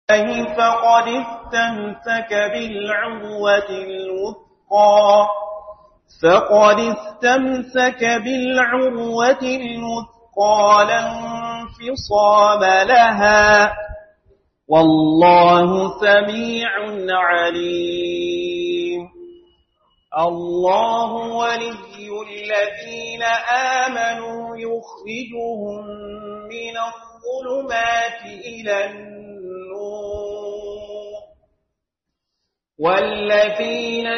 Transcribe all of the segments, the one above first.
فقد استمسك بالعروة الوثقى فقد استمسك بالعروة الوثقى لا انفصام لها والله سميع عليم الله ولي الذين آمنوا يخرجهم من الظلمات إلى النور والذين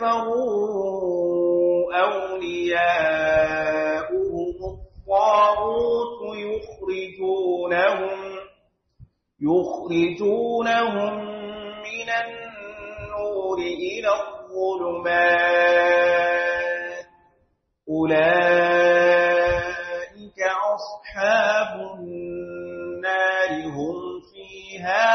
كفروا أولياؤهم الطاغوت يخرجونهم يخرجونهم من النور إلى الظلمات أولئك أصحاب النار هم فيها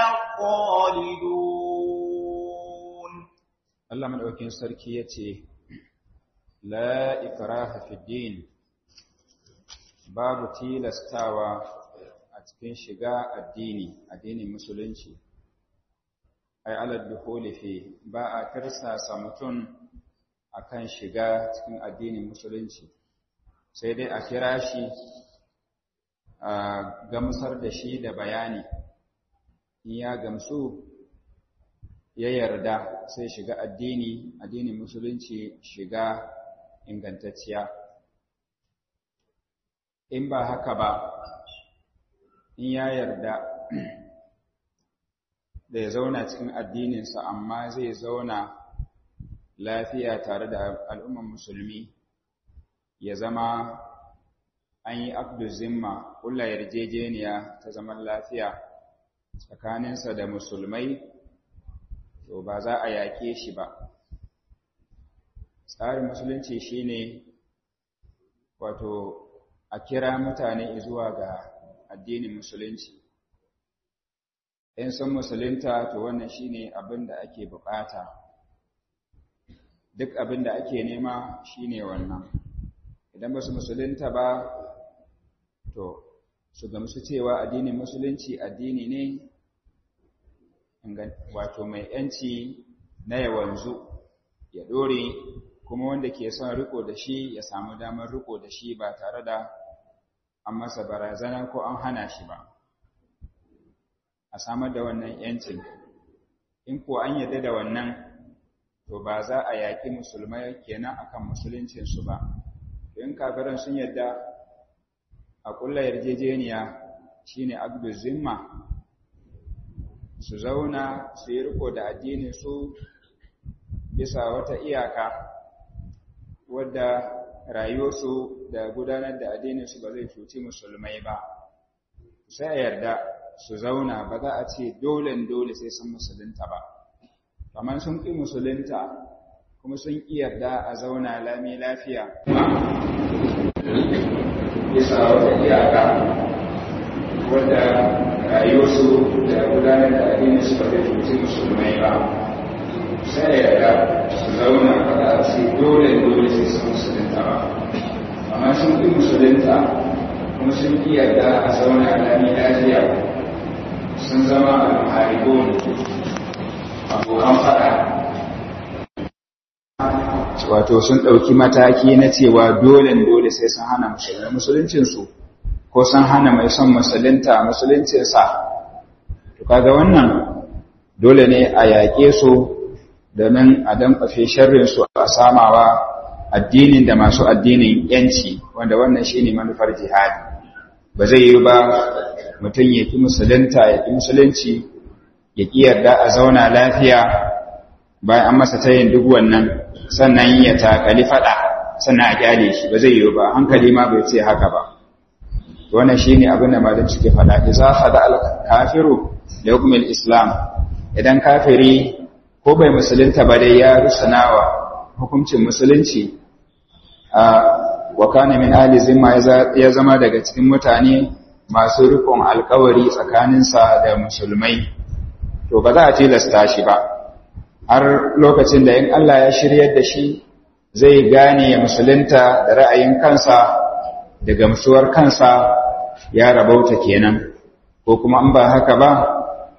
خالدون الله من أوكين سركيتي لا إكراه في الدين باب تيلستاوى أتكين شقاء الديني الديني مسلنشي ai alal dukhuli fi ba a tirsasa mutum akan shiga cikin addinin musulunci sai dai a kira shi a gamsar da shi da bayani in ya gamsu ya yarda sai shiga addini addinin musulunci shiga ingantacciya in ba haka ba in ya yarda da ya zauna cikin addininsa amma zai zauna lafiya tare da al'umman musulmi ya zama an yi abdu zimma kula yarjejeniya ta zaman lafiya tsakaninsa da musulmai to ba za a yaƙe shi ba tsarin musulunci shine wato a kira mutane zuwa ga addinin musulunci in sun musulunta to wannan shine abin da ake bukata duk abin da ake nema shine wannan idan ba su musulunta ba to su gamsu cewa addinin musulunci addini ne wato mai yanci na yawanzu ya dore kuma wanda ke son riko da shi ya samu damar riko da shi ba tare da an masa barazana ko an hana shi ba a samar da wannan yancin in ko an yarda da wannan to ba za a yaƙi musulmai kenan akan musuluncinsu ba in kafiran sun yarda a ƙulla yarjejeniya shine abdu zimma su zauna su yi riko da addinin su bisa wata iyaka wadda rayuwarsu da gudanar da addininsu ba zai cuci musulmai ba sai a yarda su zauna ba za a ce dole dole sai sun musulunta ba kamar sun ƙi musulunta kuma sun ƙi yarda a zauna lami lafiya bisa wata iyaka wadda rayuwarsu da gudanar da addinin su ba zai cuci musulmai ba sai yarda su zauna ba za a ce dole dole sai sun musulunta ba amma sun ƙi musulunta kuma sun ƙi yarda a zauna lami lafiya sun zama al-muharibun abokan fada wato sun ɗauki mataki na cewa dole dole sai sun hana musulmi musuluncinsu ko sun hana mai son musulunta musuluncinsa to kaga wannan dole ne a yaƙe su domin a dankwafe sharrinsu a samawa addinin da masu addinin yanci wanda wannan shine manufar jihadi ba zai yi ba mutum ya ki musulunta ya ki musulunci ya ki yarda a zauna lafiya bayan an masa tayin duk wannan sannan ya takali fada sannan a kyale shi ba zai yi ba hankali ma bai ce haka ba wannan shine abin da malam suke fada idza khada al kafiru da hukumul islam idan kafiri ko bai musulunta ba dai ya rusanawa hukuncin musulunci a wa kana min ahli zimma ya zama daga cikin mutane masu rikon alkawari tsakaninsa da musulmai to ba za a tilasta shi ba har lokacin da in Allah ya shiryar da shi zai gane ya musulunta da ra'ayin kansa da gamsuwar kansa ya rabauta kenan ko kuma an ba haka ba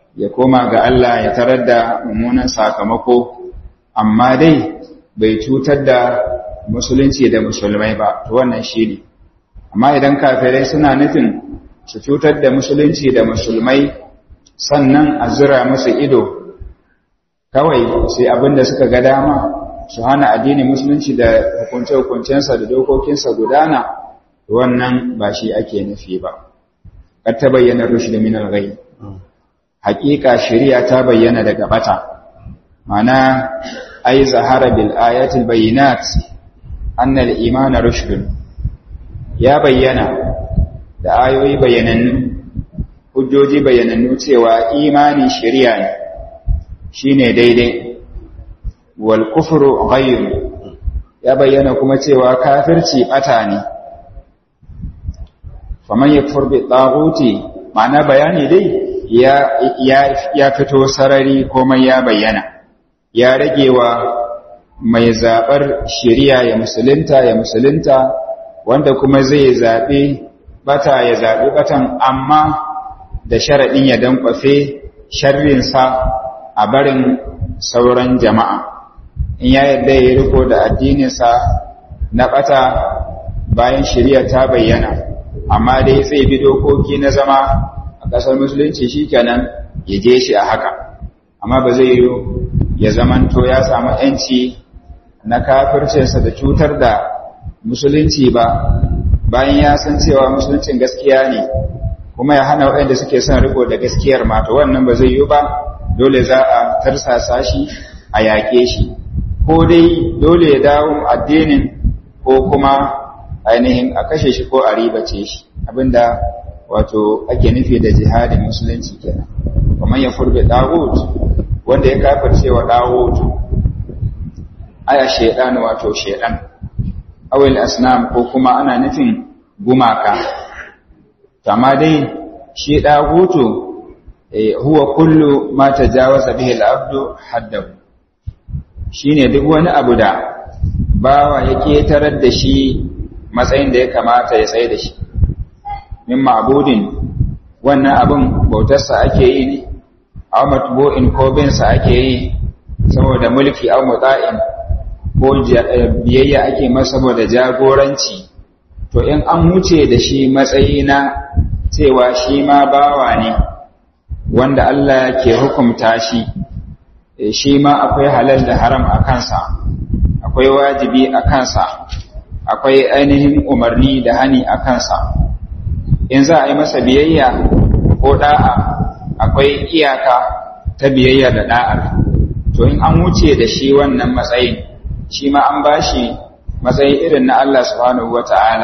ya koma ga Allah ya tarar da mummunan sakamako amma dai bai cutar da musulunci da musulmai ba to wannan shi ne amma idan kafirai suna nufin su cutar da musulunci da musulmai sannan a zura musu ido kawai sai abin da suka ga dama su hana addinin musulunci da hukunce-hukuncensa da dokokinsa gudana wannan ba shi ake nufi ba kar ta bayyana rushd min al-ghay haqiqa shari'a ta bayyana daga bata mana ay zahara bil ayati al-bayyinat anna al-iman rushd ya bayyana da ayoyi bayyanannu hujjoji bayyanannu cewa imani shari'a ne shine daidai wal kufru ghayr ya bayyana kuma cewa kafirci bata ne faman yakfur bi taghuti ma'ana bayani dai ya ya ya fito sarari komai ya bayyana ya ragewa mai zabar shari'a ya musulunta ya musulunta wanda kuma zai zabe bata ya zabi batan amma da sharadin ya dankwafe sharrin sa a barin sauran jama'a in ya yadda ya riko da addininsa na bata bayan shari'a ta bayyana amma dai zai bi dokoki na zama a ƙasar musulunci shikenan ya je shi a haka amma ba zai yi ya zamanto ya samu ‘yanci na kafircinsa da cutar da musulunci ba bayan ya san cewa musuluncin gaskiya ne kuma ya hana waɗanda suke son riko da gaskiyar mata wannan ba zai yi ba dole za a tarsasa shi a yaƙe shi ko dai dole ya dawo addinin ko kuma ainihin a kashe shi ko a ribace shi abinda wato ake nufi da jihadin musulunci kenan kuma ya furbe dawud wanda ya kafirce wa dawud aya shedan wato shedan awil asnam ko kuma ana nufin gumaka amma dai shi dagutu huwa kullu ma tajawaza bihi al-abdu haddahu shine duk wani abu da bawa ya ketarar da shi matsayin da ya kamata ya tsaye da shi min ma'budin wannan abin bautarsa ake yi ne aw matbu'in ko bin sa ake yi saboda mulki aw muta'in ko biyayya ake masa saboda jagoranci to in an wuce da shi matsayi na cewa shi ma bawa ne wanda Allah ke hukumta shi shi ma akwai halal da haram a kansa akwai wajibi a kansa akwai ainihin umarni da hani a kansa in za a yi masa biyayya ko da'a akwai iyaka ta biyayya da da'ar to in an wuce da shi wannan matsayin shi ma an bashi matsayi irin na Allah subhanahu wata'ala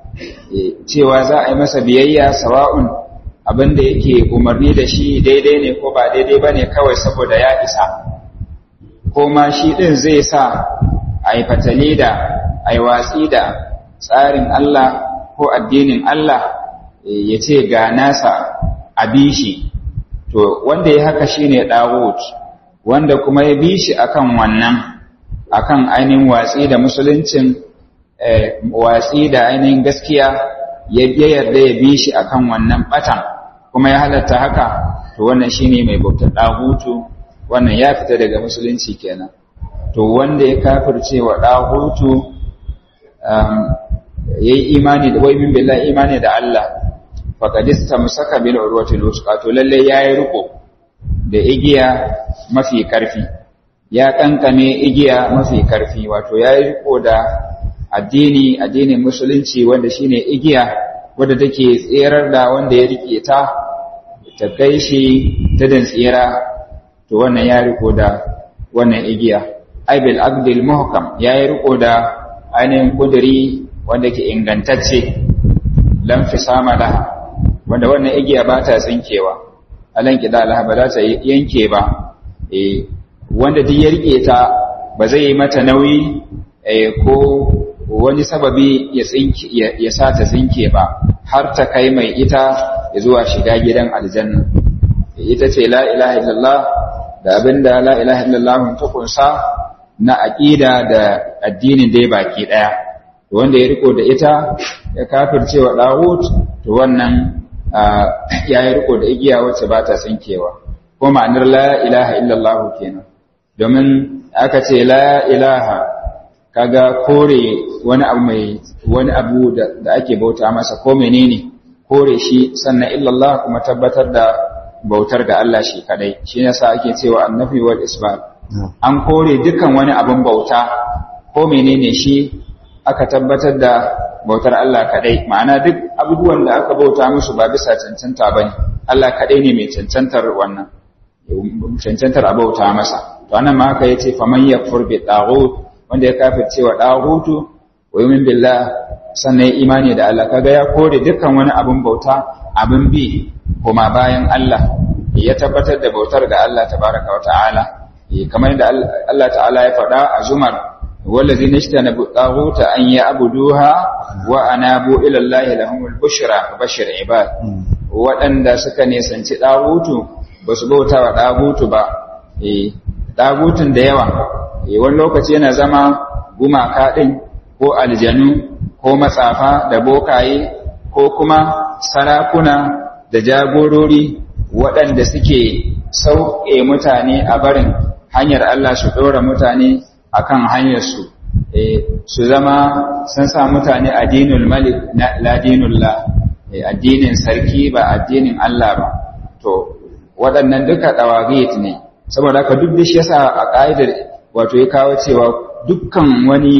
cewa za a yi masa biyayya sawa'un abin da yake umarni da shi daidai ne ko ba daidai ba ne kawai saboda ya isa ko ma shi ɗin zai sa a yi fatali da a yi watsi da tsarin Allah ko addinin Allah ya ce ga nasa a bi shi to wanda ya haka shi ne ɗawut wanda kuma ya bi shi akan wannan akan ainihin watsi da musuluncin watsi da ainihin gaskiya ya yarda ya bi shi akan wannan batan kuma ya halatta haka to wannan shine mai bautar dahutu wannan ya fita daga musulunci kenan to wanda ya kafirce wa dahutu um, yayi imani da wai min billahi imani da Allah faqad istamsaka bil urwati lusqa to lalle yayi riko da igiya mafi karfi ya kankame igiya mafi karfi wato yayi riko da addini addinin musulunci wanda shine igiya wadda take tserar da wanda ya rike ta ta kai shi ta dan tsira to wannan ya riko da wannan igiya aibil aqdil muhkam ya yi riko da ainihin kuduri wanda ke ingantacce lam fisama laha wanda wannan igiya ba ta tsinkewa alan kida laha ba za ta yanke ba eh wanda duk ya rike ta ba zai yi mata nauyi eh ko wani sababi ya tsinke ya sa ta tsinke ba har ta kai mai ita ya zuwa shiga gidan aljanna ita ce la ilaha illallah da abinda la ilaha illallah ta kunsa na aqida da addinin dai baki daya to wanda ya riko da ita ya kafirce wa dawud to wannan ya yi riko da igiya wacce ba ta tsinkewa ko ko ma'anar la ilaha illallah kenan domin aka ce la ilaha kaga kore wani abu mai wani abu da ake bauta masa ko menene kore shi sannan illallah kuma tabbatar da bautar ga Allah shi kadai shi yasa ake cewa annafi wal isbat an kore dukkan wani abin bauta ko menene shi aka tabbatar da bautar Allah kadai ma'ana duk abubuwan da aka bauta musu ba bisa cancanta bane Allah kadai ne mai cancantar wannan cancantar abauta masa to anan ma haka yace faman yakfur bi taghut wanda ya kafirce wa taghutu wa yumin billah sannan imani da Allah kaga ya kore dukkan wani abin bauta abin bi kuma bayan Allah ya tabbatar da bautar ga Allah tabaraka wa ta'ala kamar yadda Allah ta'ala ya faɗa a zumar wallazi nashtana bi taghuta an ya'buduha wa anabu ila Allah lahumul bushra bashir ibad waɗanda suka nisanci ɗagutu ba su bauta wa ɗagutu ba ɗagutun da yawa wani lokaci yana zama gumaka ɗin ko aljanu ko matsafa da bokaye ko kuma sarakuna da jagorori waɗanda suke sauƙe mutane a barin hanyar Allah su ɗora mutane a kan hanyarsu su zama sun sa mutane addinul malik la dinullah addinin sarki ba addinin Allah ba to waɗannan duka ɗawagit ne saboda haka duk da shi yasa a ƙa'idar wato ya kawo cewa dukkan wani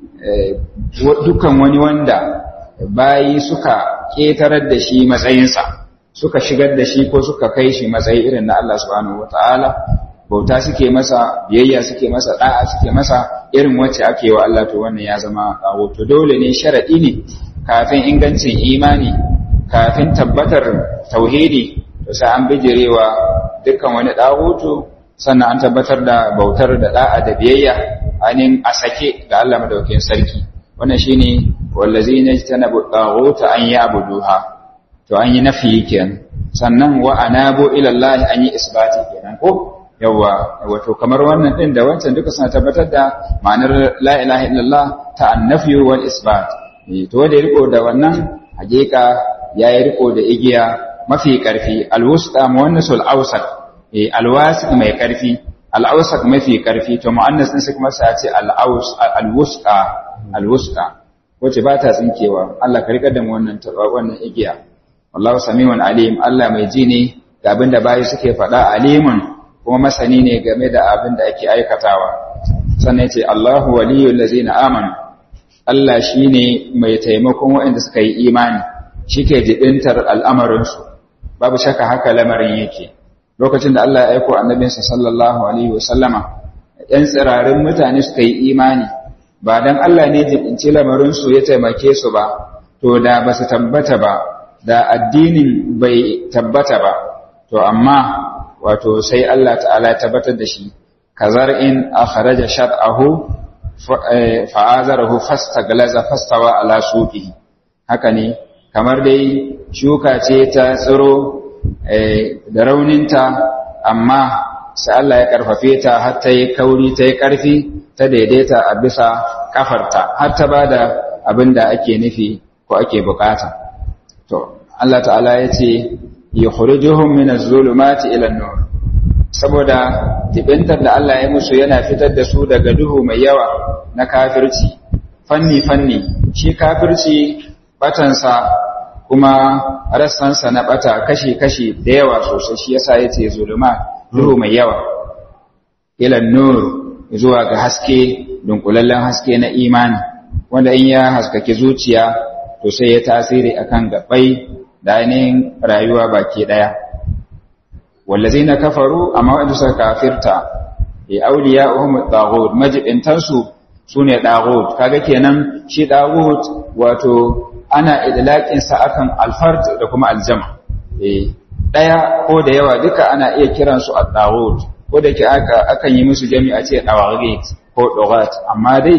dukkan wani wanda bayi suka ƙetarar da shi matsayinsa suka shigar da shi ko suka kai shi matsayi irin na Allah subhanahu wata'ala bauta suke masa biyayya suke masa da'a suke masa irin wacce ake wa Allah to wannan ya zama kawo to dole ne sharadi ne kafin ingancin imani kafin tabbatar tauhidi to sai an bijirewa dukkan wani dahutu sannan an tabbatar da bautar da da'a da biyayya ainihin a sake ga Allah madaukakin sarki wannan shine wallazina jtanabu daghuta an ya'buduha to an yi nafi kenan sannan wa anabu ila Allah an yi isbati kenan ko yawa wato kamar wannan din da wancan duka suna tabbatar da ma'anar la ilaha illallah ta annafi wal isbat to wanda ya riko da wannan hakika yayi riko da igiya mafi karfi alwusqa muwannasul awsat alwasiq mai karfi al'awsaq mafi karfi to muannas din sai kuma sai a ce al'aws alwusqa alwusqa wace ba ta tsinkewa Allah ka rika da mu wannan wannan igiya wallahu samiun alim Allah mai ji ne ga abin da bayi suke faɗa alimun kuma masani ne game da abin da ake aikatawa sannan ce Allahu waliyul ladzina amanu Allah shine mai taimakon waɗanda suka yi imani shike jibintar al'amarinsu babu shakka haka lamarin yake lokacin da Allah ya aiko annabinsa sallallahu alaihi wasallama ‘yan tsirarin mutane suka yi imani ba don Allah ne jibinci lamarinsu ya taimake su ba to da ba su tabbata ba da addinin bai tabbata ba to amma wato sai Allah ta'ala ya tabbatar da shi kazar in akhraja shat'ahu fa'azarahu fastaglaza fastawa ala suqihi haka ne kamar dai shuka ce ta tsiro da rauninta amma sai Allah ya karfafe ta har ta yi kauri ta yi ƙarfi ta daidaita a bisa kafarta har ta ba da abin da ake nufi ko ake bukata to Allah ta'ala ya ce ya khurijuhum min az-zulumati ila an-nur saboda tibintar da Allah ya musu yana fitar da su daga duhu mai yawa na kafirci fanni fanni shi kafirci batansa kuma rassansa na bata kashi-kashi da yawa sosai shi yasa yace zuluma duhu mai yawa ila nur zuwa ga haske dunkulallen haske na imani wanda in ya haskake zuciya to sai ya tasiri akan gabai da ainihin rayuwa baki daya wallazina kafaru amma wanda suka kafirta ya awliya'uhum at-taghut majibintansu sune taghut kaga kenan shi taghut wato ana idlaƙinsa akan alfard da kuma aljama ɗaya ko da yawa duka ana iya kiransu a ɗawot ko da ke akan yi musu jami'a ce ɗawarit ko ɗorat amma dai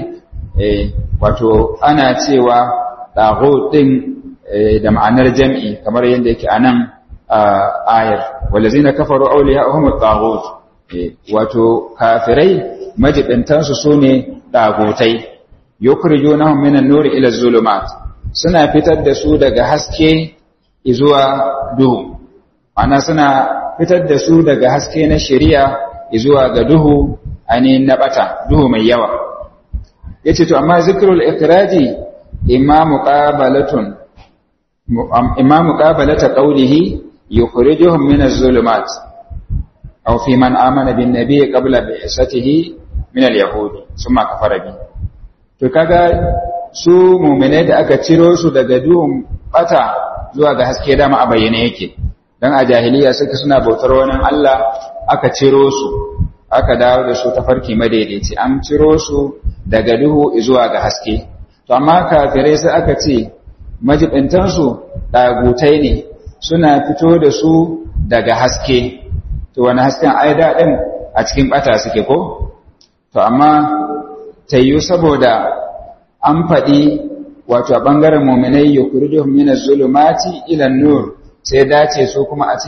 wato ana cewa ɗawot ɗin da ma'anar jami'i kamar yadda yake a nan ayar walazi na kafaru auliya a homer ɗawot wato kafirai majibintansu su ne ɗagotai yukrijo na minan nuri ila zulumat suna fitar da su daga haske zuwa duhu ana suna fitar da su daga haske na shari'a zuwa ga duhu ainihin na bata duhu mai yawa yace to amma zikrul ikraji imma muqabalatun imma muqabalata qawlihi yukhrijuhum min az-zulumat aw fi man amana bin nabiy qabla bi'satihi min al-yahudi summa kafara bi to kaga su mu'minai da aka ciro su daga duhun bata zuwa ga haske dama a bayyane yake dan a jahiliya suka suna bautar wani Allah aka ciro su aka dawo da su ta farki madaidaici an ciro su daga duhu zuwa ga haske to amma kafirai sai aka ce majibintansu ɗagutai ne suna fito da su daga haske to wani hasken aida ɗin a cikin ɓata suke ko to amma tayyu saboda an faɗi wato a ɓangaren muminai yukhrijuhum min az-zulumati ila nur sai dace su kuma a ce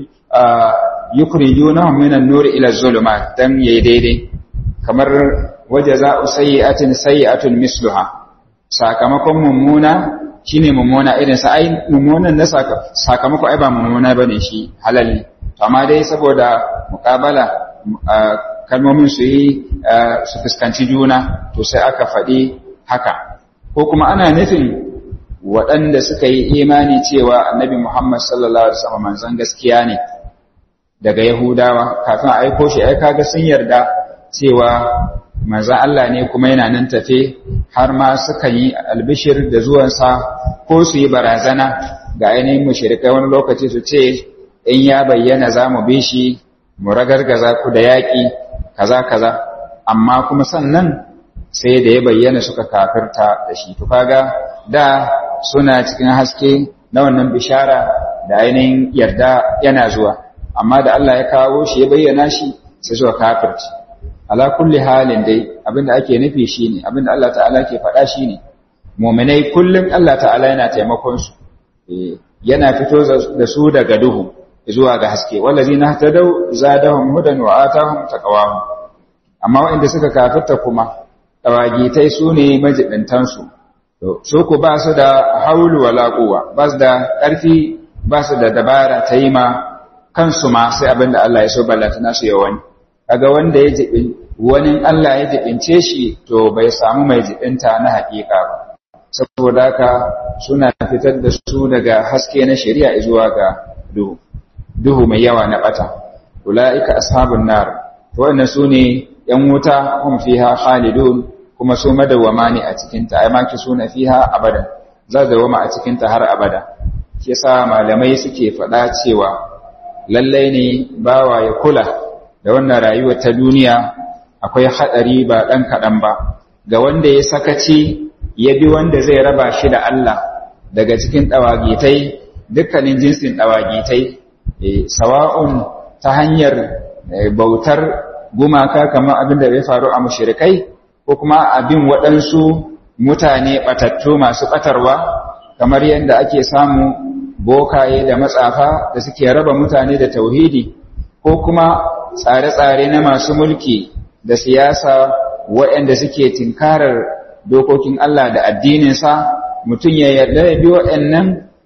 yukhrijunahum min an-nur ila az-zulumat dan yayi daidai kamar wajaza'u sayyi'atin sayyi'atun misluha sakamakon mummuna shine mummuna irin sa ai mummunan na sakamako ai ba mummuna bane shi halal ne to amma dai saboda muqabala kalmomin su yi su fuskanci juna to sai aka faɗi haka ko kuma ana nufin waɗanda suka yi imani cewa annabi Muhammad sallallahu alaihi wasallam manzon gaskiya ne daga Yahudawa kafin a aiko shi ai kaga sun yarda cewa manzon Allah ne kuma yana nan tafe har ma suka yi albishir da zuwansa ko su yi barazana ga ainihin mushrikai wani lokaci su ce in ya bayyana za mu bi shi mu ragargaza ku da yaƙi kaza kaza amma kuma sannan sai da ya bayyana suka kafirta da shi to kaga da suna cikin haske na wannan bishara da ainihin yarda yana zuwa amma da Allah ya kawo shi ya bayyana shi sai suka kafirci ala kulli halin dai abinda ake nufi shine abinda Allah ta'ala ke faɗa shine mu'minai kullum Allah ta'ala yana taimakon su yana fito da su daga duhu zuwa ga haske wallazina tadaw zadahum hudan wa atahum taqwahum amma waɗanda suka kafirta kuma tawagitai su ne majibintan su su ku ba su da haulu wala quwwa ba su da ƙarfi ba su da dabara ta yi ma kansu ma sai abinda Allah ya so ballata nasu yawani kaga wanda ya jibin wani Allah ya jibince shi to bai samu mai jibinta na haƙiƙa ba saboda haka suna fitar da su daga haske na shari'a zuwa ga duhu duhu mai yawa na bata ulaika ashabun nar to wannan sune yan wuta hum fiha khalidun kuma su madawama ne a cikin ta ai maki suna fiha abadan za da wama a cikin ta har abada shi yasa malamai suke faɗa cewa lallai ne bawa ya kula da wannan rayuwar ta duniya akwai haɗari ba ɗan kaɗan ba ga wanda ya sakaci ya bi wanda zai raba shi da Allah daga cikin ɗawagitai dukkanin jinsin ɗawagitai sawa'un ta hanyar bautar gumaka kamar abin da ya faru a mushrikai ko kuma abin waɗansu mutane ɓatattu masu ɓatarwa kamar yadda ake samu bokaye da matsafa da suke raba mutane da tauhidi ko kuma tsare-tsare na masu mulki da siyasa waɗanda suke tinkarar dokokin Allah da addininsa mutum ya yarda ya bi waɗannan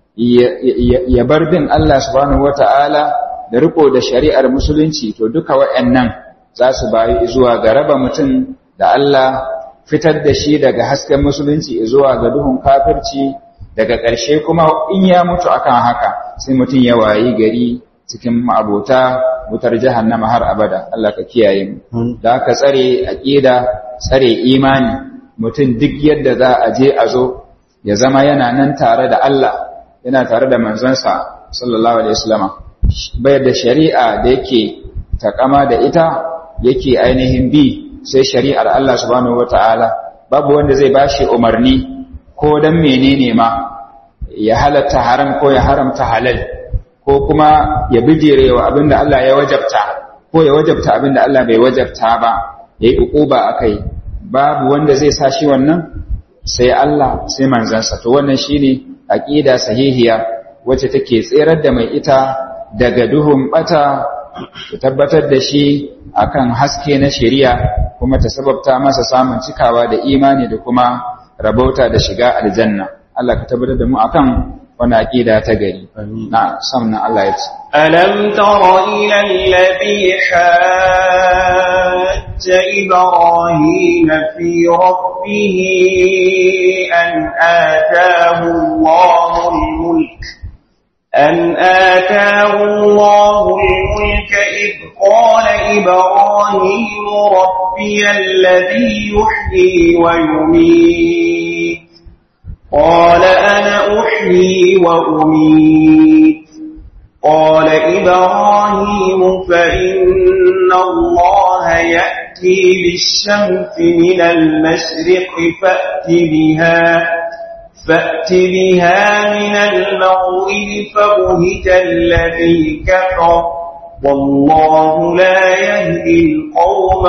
ya bar bin Allah subhanahu wata'ala da riko da shari'ar musulunci to duka waɗannan za su bayi zuwa ga raba mutum da Allah fitar da shi daga hasken musulunci zuwa ga duhun kafirci daga ƙarshe kuma in ya mutu akan haka sai mutum ya wayi gari cikin ma'abota wutar jahannama har abada Allah ka kiyaye mu da ka tsare aqida tsare imani mutum duk yadda za a je a zo ya zama yana nan tare da Allah yana tare da manzansa sallallahu alaihi wasallama bayar da shari'a da yake takama da ita yake ainihin bi sai shari'ar Allah subhanahu wataala babu wanda zai bashi umarni ko dan menene ma ya halatta haram ko ya haramta halal ko kuma ya bijirewa abinda Allah ya wajabta ko ya wajabta abinda Allah bai wajabta ba yayi ukuba akai babu wanda zai sa shi wannan sai Allah sai manzansa to wannan shine aqida sahihiya wacce take tserar da mai ita daga duhun bata ta tabbatar da shi akan haske na shari'a kuma ta sababta masa samun cikawa da imani da kuma rabauta da shiga aljanna Allah ka tabbatar da mu akan wani aƙida ta gari na samnan Allah ya ce ألم تر إلى الذي حاج إبراهيم في ربه أن آتاه الله الملك أن آتاه الله الملك إذ قال إبراهيم ربي الذي يحيي ويميت قال أنا أحيي وأميت قال إبراهيم فإن الله يأتي بالشمس من المشرق فأت بها فأت بها من المغرب فبهت الذي كفر والله لا يهدي القوم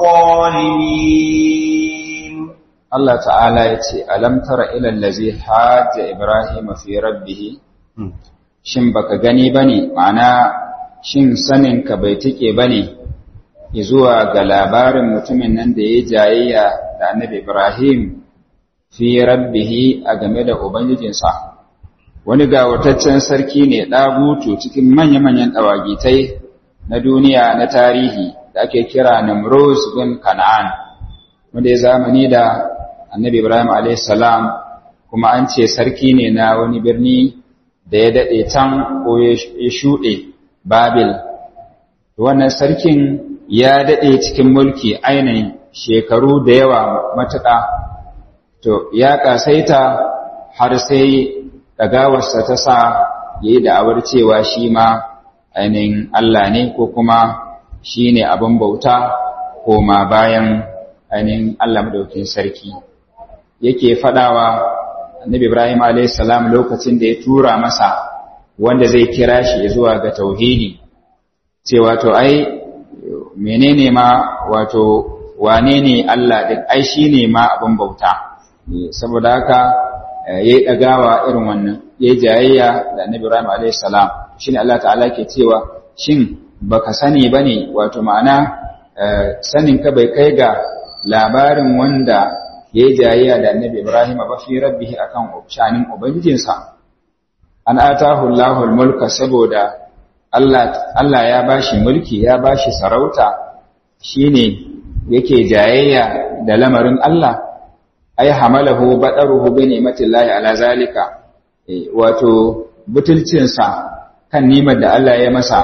الظالمين Allah ta'ala ya ce alam tara ila allazi hajja ibrahim fi rabbih shin baka gani bane ma'ana shin sanin ka bai tike bane zuwa ga labarin mutumin nan da ya jayayya da annabi ibrahim fi rabbih a game da ubangijinsa wani gawataccen sarki ne ɗagutu cikin manya-manyan ɗawagitai na duniya na tarihi da ake kira Namruz bin Kan'an wanda ya zamani da annabi Ibrahim salam kuma an ce sarki ne na wani birni da ya daɗe can ko ya shuɗe Babil. Wannan sarkin ya daɗe cikin mulki ainihin shekaru da yawa matuƙa, to ya ƙasaita har sai ɗagawarsa ta sa ya yi da'awar cewa shi ma ainihin Allah ne ko kuma shi ne abin bauta koma bayan ainihin Allah madaukin sarki. yake fadawa annabi Ibrahim alayhis salam lokacin da ya tura masa wanda zai kira shi zuwa ga tauhidi cewa to ai menene ma wato wane ne Allah din ai shine ma abin bauta saboda haka yayi dagawa irin wannan yayi jayayya da annabi Ibrahim alayhis salam shine Allah ta'ala ke cewa shin baka sani bane wato ma'ana sanin ka bai kai ga labarin wanda ya yi jayayya da annabi Ibrahim ba fi rabbihi akan shanin ubangijinsa an atahu Allahul mulka saboda Allah Allah ya bashi mulki ya bashi sarauta shine yake jayayya da lamarin Allah ay hamalahu badaruhu bi ni'matillahi ala zalika wato butulcinsa kan nimar da Allah ya masa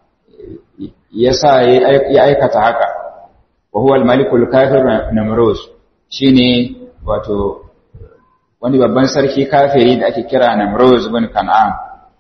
yasa ya aikata haka wa huwa al-malikul kafir namrus shine wato wani babban sarki kafiri da ake kira Namruz bin Kan'an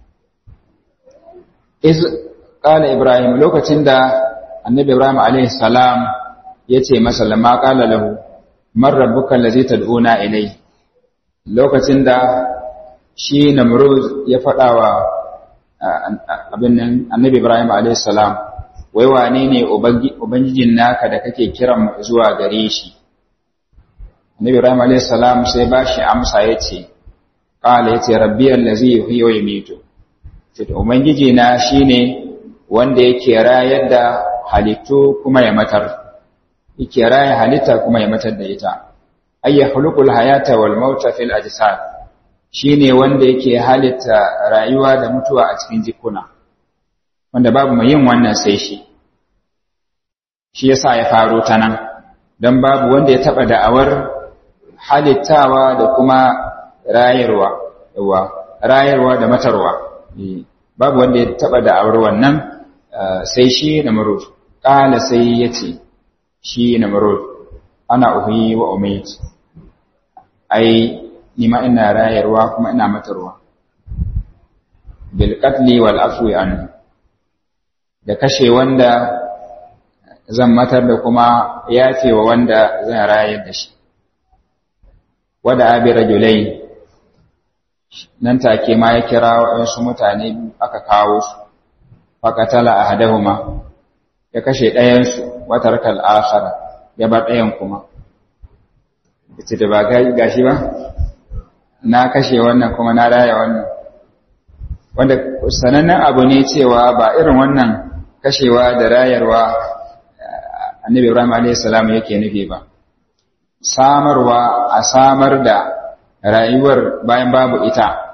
iz qala Ibrahim lokacin da Annabi Ibrahim alaihi salam yace masa lamma qala lahu man rabbuka allazi tad'una ilai lokacin da shi Namruz ya fadawa abin nan Annabi Ibrahim alaihi salam wai wane ne ubangijin naka da kake kiran zuwa gare shi Nabi Ibrahim alayhis salam sai ba shi amsa yace qala yace rabbi allazi yuhyi wa yumiitu to ubangiji na shine wanda yake rayar da halittu kuma ya matar yake raya halitta kuma ya matar da ita ay yakhluqul hayata wal mauta fil ajsad shine wanda yake halitta rayuwa da mutuwa a cikin jikuna wanda babu mai yin wannan sai shi shi yasa ya faro ta nan dan babu wanda ya taba da'awar halittawa da kuma rayarwa yawa rayarwa da matarwa babu wanda ya taba da'awar wannan sai shi na marud kala sai yace shi na marud ana uhi wa umait ai ni ma ina rayarwa kuma ina matarwa bil qatli wal afwi an da kashe wanda zan matar da kuma yafe wa wanda zan rayar da shi wada abi rajulai nan take ma ya kira waɗansu mutane aka kawo su faƙatala a hadahuma ya kashe ɗayansu watar kal'akhara ya bar ɗayan kuma ita da ba gashi ba na kashe wannan kuma na raya wannan wanda sanannen abu ne cewa ba irin wannan kashewa da rayarwa annabi ibrahim a.s. yake nufi ba samarwa a samar da rayuwar bayan babu ita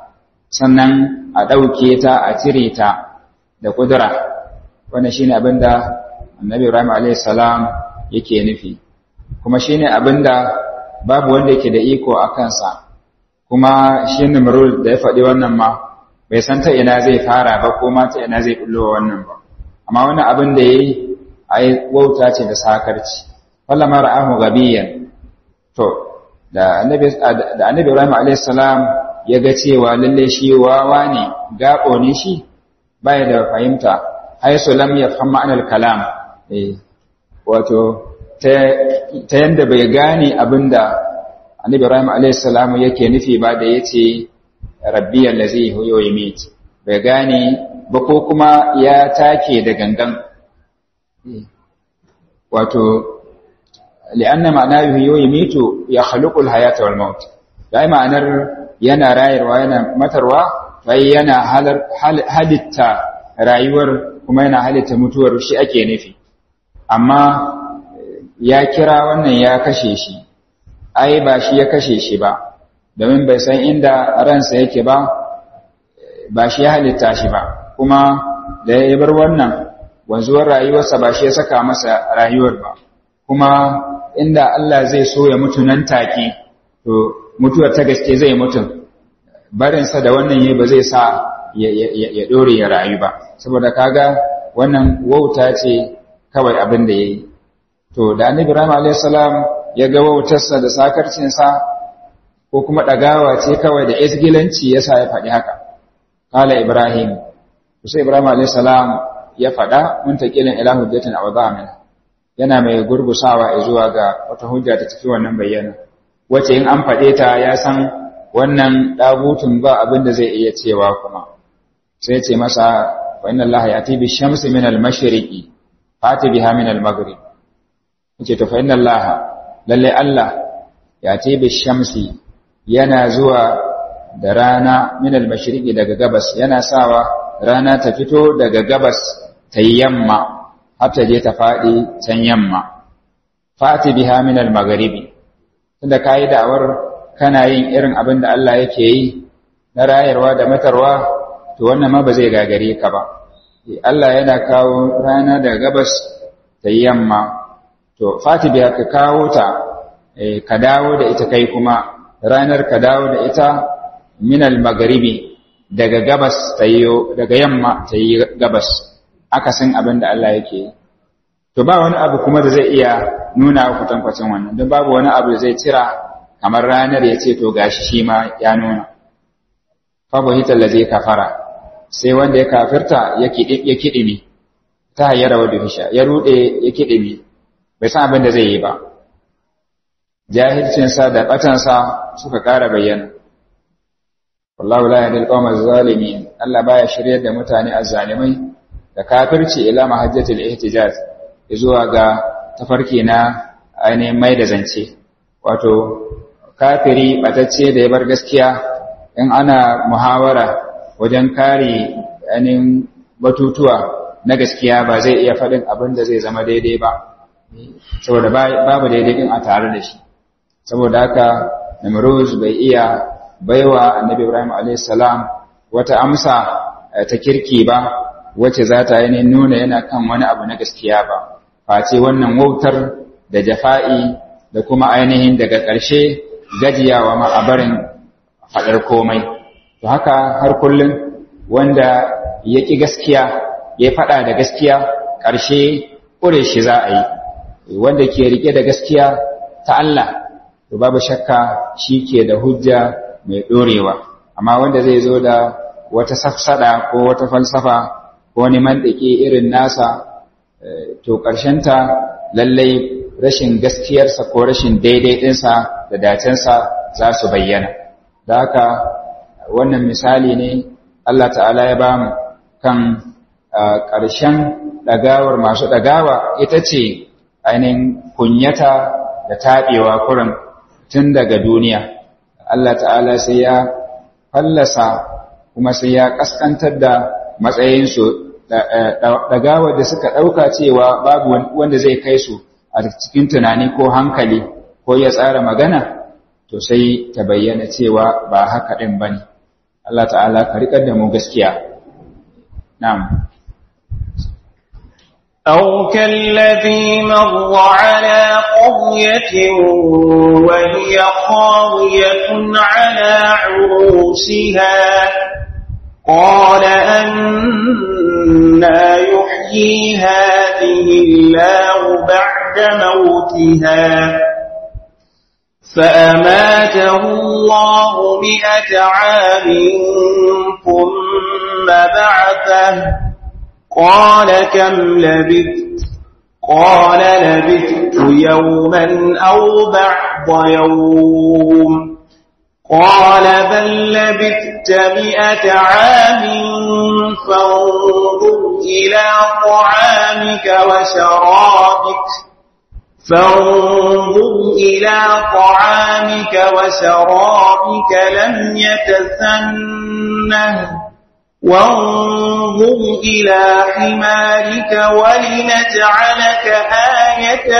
sannan a ɗauke ta a cire ta da ƙudura wannan shine abin da annabi ibrahim a.s. yake nufi kuma shine abin da babu wanda yake da iko a kansa kuma shi nimrud da ya faɗi wannan ma bai san ta ina zai fara ba ko ma ta ina zai bullo wannan ba amma wani abin da yayi ai wauta ce da sakarci fallama ra'ahu gabiyan to da annabi da annabi Ibrahim alayhis salam ya ga cewa lalle shi wawa ne gabo ne shi baya da fahimta haisu lam yafham ma'anar kalam eh wato ta ta yanda bai gane abinda annabi Ibrahim alayhis salam yake nufi ba da yace rabbi allazi huwa yumit bai gane ba ko kuma ya take da gangan wato li'anna ma'ana yuhyi yumitu ya khuluqul hayata wal maut dai ma'anar yana rayarwa yana matarwa bai yana halitta rayuwar kuma yana halitta mutuwar shi ake nufi amma ya kira wannan ya kashe shi ai ba shi ya kashe shi ba domin bai san inda ransa yake ba ba shi ya halitta shi ba kuma da ya bar wannan wanzuwar rayuwarsa ba shi ya saka masa rayuwar ba kuma inda Allah zai so ya mutu nan take to mutuwar ta gaske zai mutu barinsa da wannan yi ba zai sa ya dore ya rayu ba saboda kaga wannan wauta ce kawai abin da yayi to da annabi Ibrahim alayhis salam ya ga wautarsa da sakarcinsa ko kuma dagawa ce kawai da isgilanci yasa ya faɗi haka qala ibrahim sai ibrahim alayhis salam ya faɗa muntakilin ila hujjatin aw dhamin yana mai gurgusawa zuwa ga wata hujja ta cikin wannan bayyana wace in an faɗe ta ya san wannan ɗabutun ba abin da zai iya cewa kuma sai ce masa fa inna allaha yati bi shamsi min al mashriqi fati biha min al maghrib yace to fa inna allaha lalle allah yati bi shamsi yana zuwa da rana min al mashriqi daga gabas yana sawa rana ta fito daga gabas ta yamma har ta je ta faɗi can yamma fati biha min al maghribi tunda kai da'awar kana yin irin abin da Allah yake yi na rayarwa da matarwa to wannan ma ba zai gagare ka ba Allah yana kawo rana daga gabas ta yamma to fati biha ka kawo ta ka dawo da ita kai kuma ranar ka dawo da ita min al maghribi daga gabas ta yi daga yamma ta yi gabas akasin abin da Allah yake yi to ba wani abu kuma da zai iya nuna kutankwacin wannan don babu wani abu da zai cira kamar ranar ya ce to gashi shi ma ya nuna fabu hitar da zai kafara sai wanda ya kafirta ya kiɗimi ta hayyara wa duhisha ya ruɗe ya kiɗimi bai san abin da zai yi ba jahilcinsa da ɓatansa suka ƙara bayyana wallahu la yahdil qawma zalimin Allah baya shiryar da mutane azzalimai da kafirci ila mahajjatul ihtijaz zuwa ga tafarki na ainihin mai da zance wato kafiri batacce da ya bar gaskiya in ana muhawara wajen kare ainihin batutuwa na gaskiya ba zai iya faɗin abin da zai zama daidai ba saboda babu daidai din a tare da shi saboda haka namruz bai iya baiwa annabi ibrahim a.s. wata amsa ta kirki ba wacce za ta yi nuna yana kan wani abu na gaskiya ba face wannan wautar da jafa'i da kuma ainihin daga ƙarshe gajiyawa ma a barin faɗar komai to haka har kullum wanda ya ƙi gaskiya ya faɗa da gaskiya ƙarshe ƙure shi za a yi wanda ke riƙe da gaskiya ta Allah to babu shakka shi ke da hujja mai ɗorewa amma wanda zai zo da wata safsada ko wata falsafa ko wani mandaki irin nasa to ta lallai rashin gaskiyarsa ko rashin daidai ɗinsa da dacensa za su bayyana da haka wannan misali ne Allah ta'ala ya bamu kan ƙarshen ɗagawar masu ɗagawa ita ce ainihin kunyata da taɓewa kurin tun daga duniya Allah ta'ala sai ya fallasa kuma sai ya ƙaskantar da matsayinsu ɗagawar da suka ɗauka cewa babu wanda zai kai su a cikin tunani ko hankali ko ya tsara magana to sai ta bayyana cewa ba haka ɗin ba ne Allah ta'ala ka riƙar da mu gaskiya na'am أو كالذي مر على قرية وهي خاوية على عروشها قال أنا يحيي هذه الله بعد موتها فأماته الله مئة عام ثم بعثه قال كم لبثت قال لبثت يوما أو بعض يوم قال بل لبثت مئة عام فانظر إلى طعامك وشرابك فانظر إلى طعامك وشرابك لم يتسنه وانظر إلى حمارك ولنجعلك آية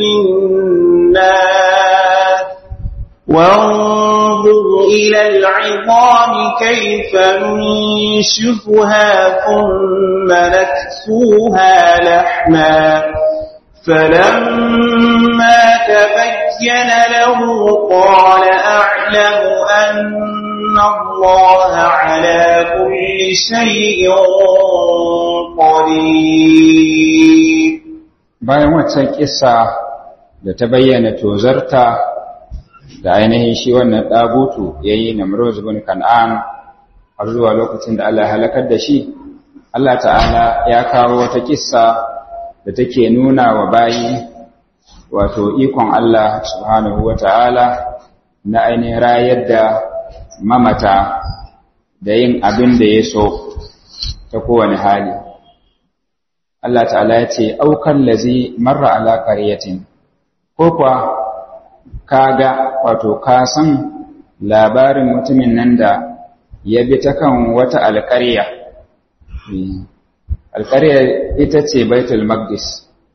للناس وانظر إلى العظام كيف ننشفها ثم نكسوها لحما فلما تبين له قال أعلم أن الله على كل شيء قدير bayan waccan kissa da ta bayyana tozarta da ainihin shi wannan ɗagutu ya yi na bin kan'an har zuwa lokacin da Allah ya halakar da shi Allah ta'ala ya kawo wata kissa da take nuna wa bayi wato ikon Allah subhanahu wa ta'ala na ainihin rayar da mamata da yin abin da ya so ta kowane hali. Allah ta'ala ya ce, Aukan lazi marra ala ƙaryatin, ko kuwa ka ga wato ka san labarin mutumin nan da ya bi ta kan wata alƙarya. Alƙarya ita ce Baitul Maqdis.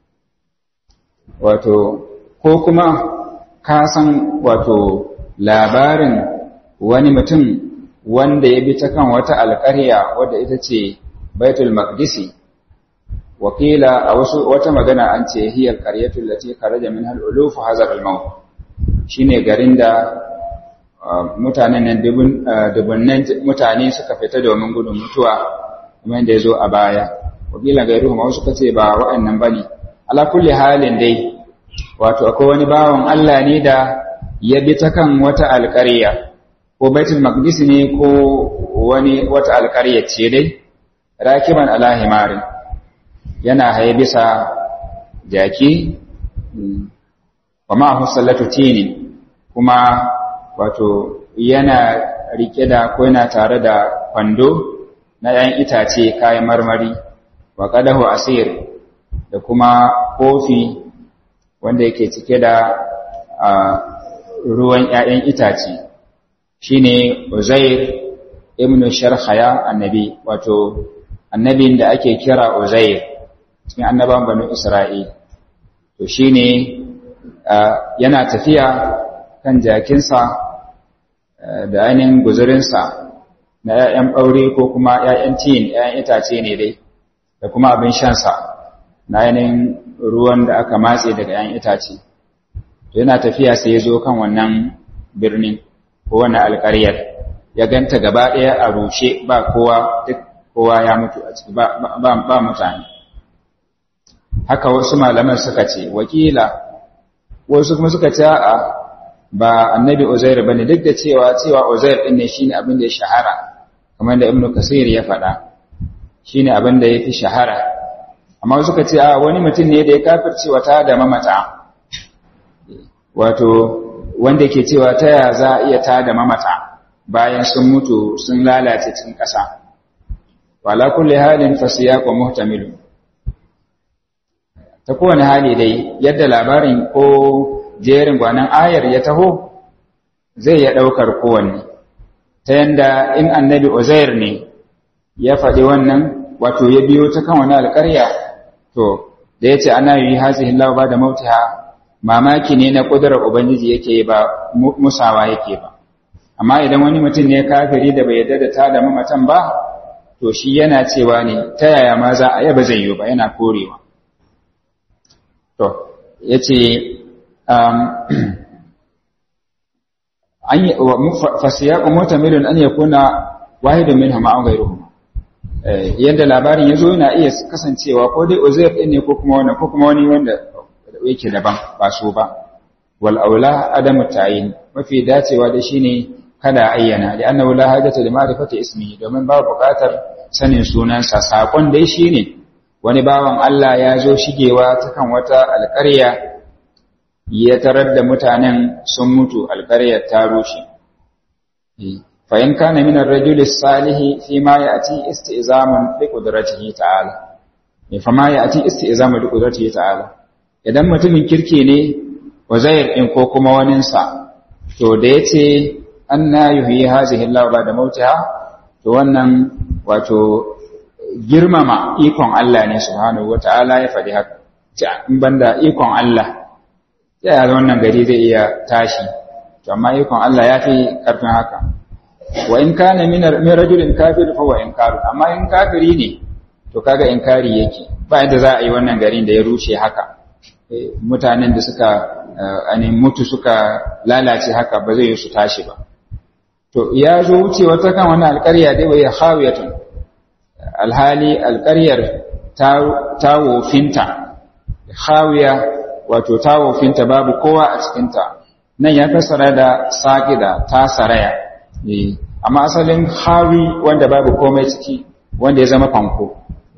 Wato, ko kuma ka san wato labarin wani mutum wanda ya bi ta kan wata alƙarya wadda ita ce Baitul Maqdisi. wakila a wasu wata magana an ce hiyar qaryatul lati kharaja minha al-uluf hazar al-maut shine garin da mutanen nan dubunnan mutane suka fita domin gudun mutuwa kuma yadda yazo a baya wakila gairuhu ma wasu kace ba wa'annan bane ala kulli halin dai wato akwai wani bawan Allah ne da ya bi ta kan wata alƙarya ko baitul maqdis ne ko wani wata alƙarya ce dai rakiban ala himarin yana haye bisa jaki wa ma'ahu sallatu tini kuma wato yana rike da ko yana tare da kwando na 'yan itace kayan marmari wa qadahu asir da kuma kofi wanda yake cike da ruwan 'ya'yan itace shine Uzair ibn Sharhaya annabi wato annabin da ake kira Uzair cikin annaban banu Isra'il. To shi ne yana tafiya kan jakinsa da ainihin guzurinsa na ‘ya'yan ɓaure ko kuma ‘ya'yan tin, ‘ya'yan itace ne dai, da kuma abin shansa na ainihin ruwan da aka matse daga ‘ya'yan itace. To yana tafiya sai ya zo kan wannan birnin ko wannan alƙaryar, ya ganta gaba ɗaya a rushe ba kowa duk kowa ya mutu a ciki ba mutane. haka wasu malaman suka ce wakila wasu kuma suka ce a ba annabi uzair bane duk da cewa cewa uzair din ne shine abin da ya shahara kamar da ibnu kasir ya faɗa shine abin da yafi shahara amma suka ce a wani mutum ne da ya kafirce wata da mamata wato wanda ke cewa ta ya za a iya ta da mamata bayan sun mutu sun lalace cikin ƙasa wala kulli halin fasiyaqu muhtamilu ta kowane hali dai yadda labarin ko jerin gwanan ayar ya taho zai ya ɗaukar kowanne ta yanda in annabi uzair ne ya faɗi wannan wato ya biyo ta kan wani alƙarya to da ya ce ana yi hazihin lau ba da mautiha mamaki ne na ƙudurar ubangiji yake ba musawa yake ba amma idan wani mutum ne kafiri da bai yarda da ta da mamatan ba to shi yana cewa ne ta yaya ma za a yaba zai yi ba yana korewa to yace um an fasiyaqu mutamilun an yakuna wahidun minhum aw ghayruhum yadda labarin yazo yana iya kasancewa ko dai Uzair din ne ko kuma wani ko kuma wani wanda yake daban ba so ba wal aula adamu tayin mafi dacewa da shine kada ayyana da annahu la hajata li ma'rifati ismihi domin ba buƙatar sanin sunansa sakon dai shine wani bawan Allah ya zo shigewa ta kan wata alƙarya ya tarar da mutanen sun mutu alƙaryar ta rushe fa in kana min ar-rajul as-salih fi ma ya'ti isti'zamun li qudratihi ta'ala fa ma ya'ti isti'zamun li qudratihi ta'ala idan mutumin kirki ne wazair in ko kuma waninsa to da yace anna yuhyi hazihi Allah ba'da mautiha to wannan wato girmama ikon Allah ne subhanahu wata'ala ya faɗi haka in banda ikon Allah ya yi wannan gari zai iya tashi to amma ikon Allah ya fi ƙarfin haka wa in kana min rajulin kafir fa wa inkaru amma in kafiri ne to kaga inkari yake ba yadda za a yi wannan garin da ya rushe haka mutanen da suka ani mutu suka lalace haka ba zai yi su tashi ba to ya zo wucewa ta kan wani alƙarya dai wai khawiyatun alhali alƙaryar ta wofinta khawiya wato ta wofinta babu kowa a cikinta nan ya fassara da saƙida ta saraya amma asalin hawi wanda babu komai ciki wanda ya zama fanko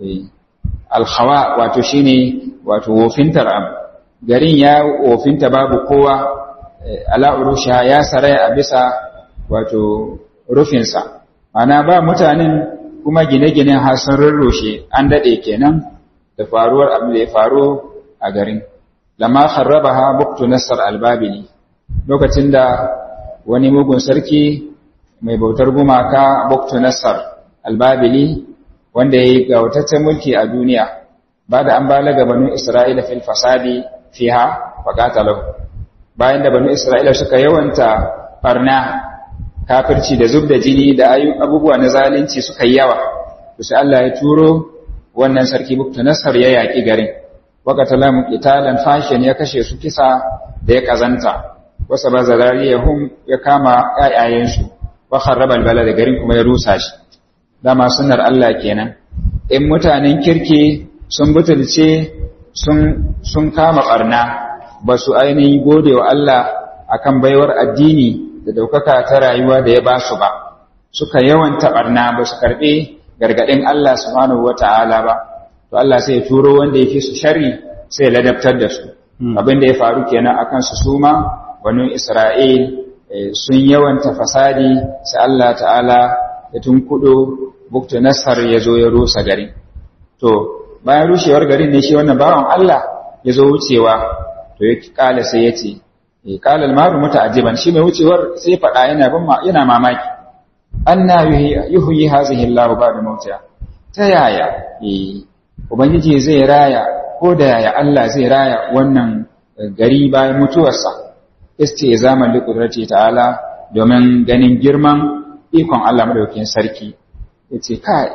alhawa wato shine wato wofintar abu garin ya wofinta babu kowa ala urusha ya saraya a bisa wato rufinsa ana ba mutanen kuma gine-ginen har sun rurrushe an daɗe kenan da faruwar abu da ya faru a garin lama kharrabaha buktu nasar albabili lokacin da wani mugun sarki mai bautar gumaka buktu nasar albabili wanda ya yi gautaccen mulki a duniya ba da an balaga banu isra'ila fil fasadi fiha wa qatalahu bayan da banu isra'ila suka yawanta barna kafirci da zub da jini da abubuwa na zalunci suka yi yawa to sai Allah ya turo wannan sarki buktu nasar ya yaki garin waqatala qitalan fashin ya kashe su kisa da ya kazanta wasa bazarariyahum ya kama ayayensu wa kharraba albalad garin kuma ya rusa shi dama sunnar Allah kenan in mutanen kirki sun butulce sun sun kama barna ba su ainihin gode wa Allah akan baiwar addini da daukaka ta rayuwa da ya ba su ba suka yawanta barna ba su karbe gargadin Allah subhanahu wata'ala ba to Allah sai ya turo wanda yake su sharri sai ya ladabtar da su abin da ya faru kenan akan su suma wani Isra'il sun yawanta fasadi sai Allah ta'ala ya tunkudo bukta nasar ya zo ya rusa garin to bayan rushewar garin ne shi wannan bawan Allah ya zo wucewa to ya kala sai ya ce kala almaru muta'ajjiban shi mai wucewar sai faɗa yana ban yana mamaki anna yuhyi hazihi Allah ba'da mautiha ta yaya eh ubangiji zai raya ko da yaya Allah zai raya wannan gari bayan mutuwarsa istizaman liqudrati ta'ala domin ganin girman ikon Allah madaukakin sarki yace kai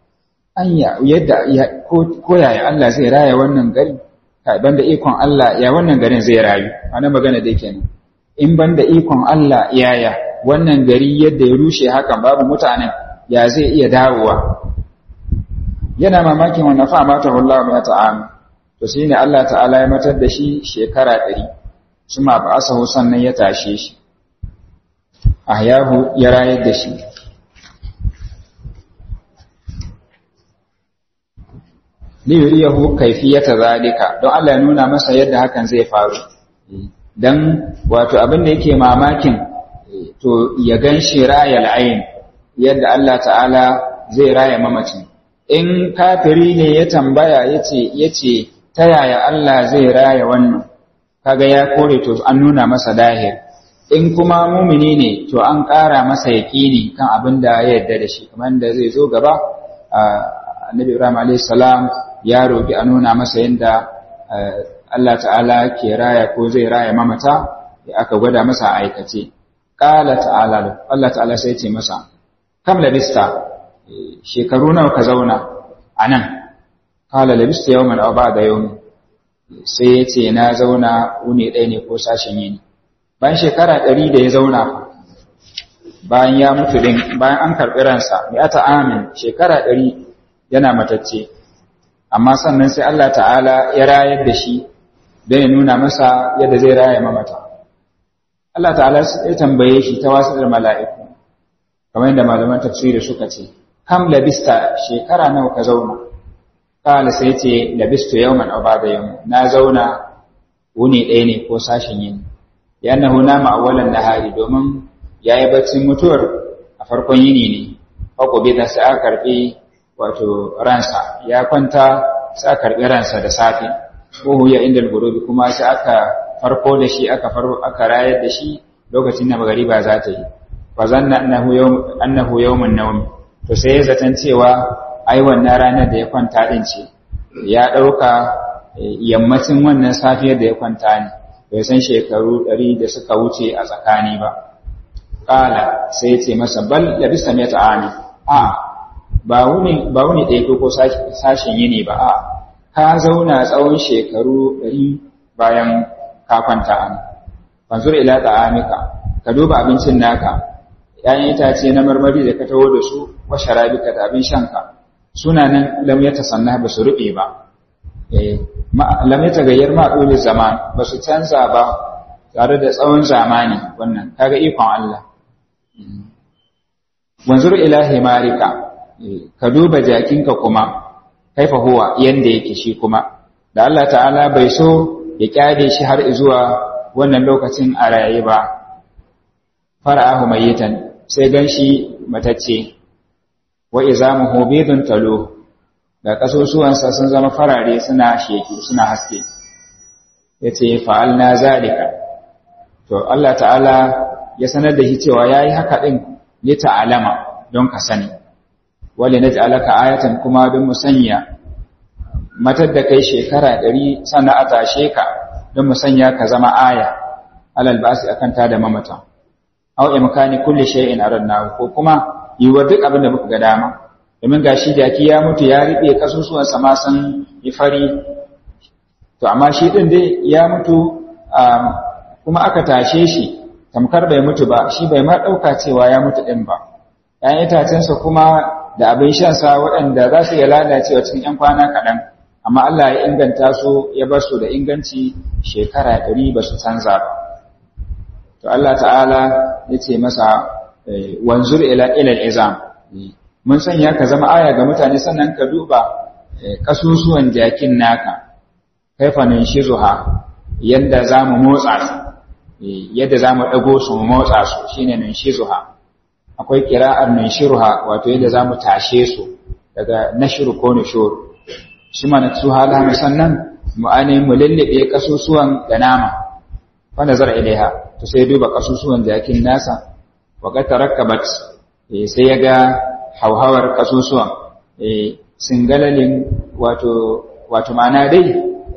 anya yadda ko yaya Allah zai raya wannan gari kai banda ikon Allah ya wannan garin zai rayu ana magana da yake in banda ikon Allah yaya wannan gari yadda ya rushe hakan babu mutanen ya zai iya dawowa yana mamakin wannan fa mata Allah ya ta'ala to shine Allah ta'ala ya matar da shi shekara 100 suma ba asahu sannan ya tashe shi ahyahu ya rayar da shi li yuriyahu kayfiyata zalika don Allah ya nuna masa yadda hakan zai faru dan wato abin da yake mamakin to ya ganshi rayal ayn yadda Allah ta'ala zai raya mamacin in kafiri ne ya tambaya yace yace ta yaya Allah zai raya wannan kaga ya kore to an nuna masa dahir in kuma mumini ne to an ƙara masa yaƙini kan abin da ya yarda da shi kamar da zai zo gaba annabi Ibrahim alayhis salam ya roki a nuna masa yadda Allah ta'ala ke raya ko zai raya mamata ya aka gwada masa aikace qala ta'ala Allah ta'ala sai ce masa kam labista shekaru nawa ka zauna anan qala labista yawman aw ba'da yawmin sai ya ce na zauna wuni ɗaya ne ko sashen yini bayan shekara ɗari da ya zauna bayan ya mutu din bayan an karɓi ransa mai ata amin shekara ɗari yana matacce amma sannan sai Allah ta'ala ya rayar da shi don ya nuna masa yadda zai raya mamata Allah ta'ala ya tambaye shi ta wasu da mala'iku kamar yadda malaman tafsiri suka ce kam labista shekara nawa ka zauna kala sai ce labistu yawman aw ba'da yawm na zauna wuni ɗaya ne ko sashin yini yannahu nama awwalan nahari domin yayi baccin mutuwar a farkon yini ne fako bai da sai aka karbi wato ransa ya kwanta sai aka karbi ransa da safe ko ya inda gurubi kuma sai aka farko da shi aka farko aka rayar da shi lokacin da magariba za ta yi fa zanna annahu yawm annahu yawmun nawm to sai ya zaton cewa ai wannan ranar da ya kwanta din ce ya dauka yammacin wannan safiyar da ya kwanta ne bai san shekaru ɗari da suka wuce a tsakani ba ƙala sai ya ce masa bal labista mai ta'ani a ba wuni ba wuni ɗaya ko sashen yini ba a ka zauna tsawon shekaru ɗari bayan ka kwanta an fanzur ila ta'amika ka duba abincin naka ‘ya'yan itace na marmari da ka taho da su wa sharabika da abin shanka suna nan lam ya tasanna ba su ruɓe ba lam ya tagayyar ma'ulul zaman ba su canza ba tare da tsawon zamani wannan kaga ikon Allah wanzur ila himarika ka duba jakinka kuma kaifa huwa yanda yake shi kuma da Allah ta'ala bai so ya kyade shi har zuwa wannan lokacin a raye ba fara'ahu mayitan sai ganshi matacce wa izamuhu bidun talo da kasusuwansa sun zama farare suna sheki suna haske yace fa'alna zalika to Allah ta'ala ya sanar da shi cewa yayi haka din ne ta'alama don ka sani wale naj'alaka ayatan kuma don mu sanya matar da kai shekara ɗari sannan a tashe ka don mu sanya ka zama aya alal basi akan ta da mamata aw imkani kulli shay'in aradna ko kuma yiwa duk abin da muka ga dama domin gashi jaki ya mutu ya riɓe kasusuwan sa ma san yi fari to amma shi din dai ya mutu kuma aka tashe shi tamkar bai mutu ba shi bai ma ɗauka cewa ya mutu ɗin ba ‘ya'yan itacensa kuma da abin shansa waɗanda za su iya lalacewa cikin ‘yan kwana kaɗan amma Allah ya inganta su ya bar su da inganci shekara ɗari ba su canza ba to Allah ta'ala ya ce masa wanzur ila ilal izam mun sanya ka zama aya ga mutane sannan ka duba kasusuwan jakin naka kaifanin shizuha yadda za mu motsa su yadda za mu ɗago su mu motsa su shine nan shizuha akwai kira'ar nan shirha wato yadda za mu tashe su daga nashiru ko nushur shi mana su hala sannan mu ainihin mu lullube kasusuwan da nama wanda zar ilaiha to sai duba kasusuwan jakin nasa wa ga tarakkabat sai ya ga hauhawar kasusuwan singalalin wato wato ma'ana dai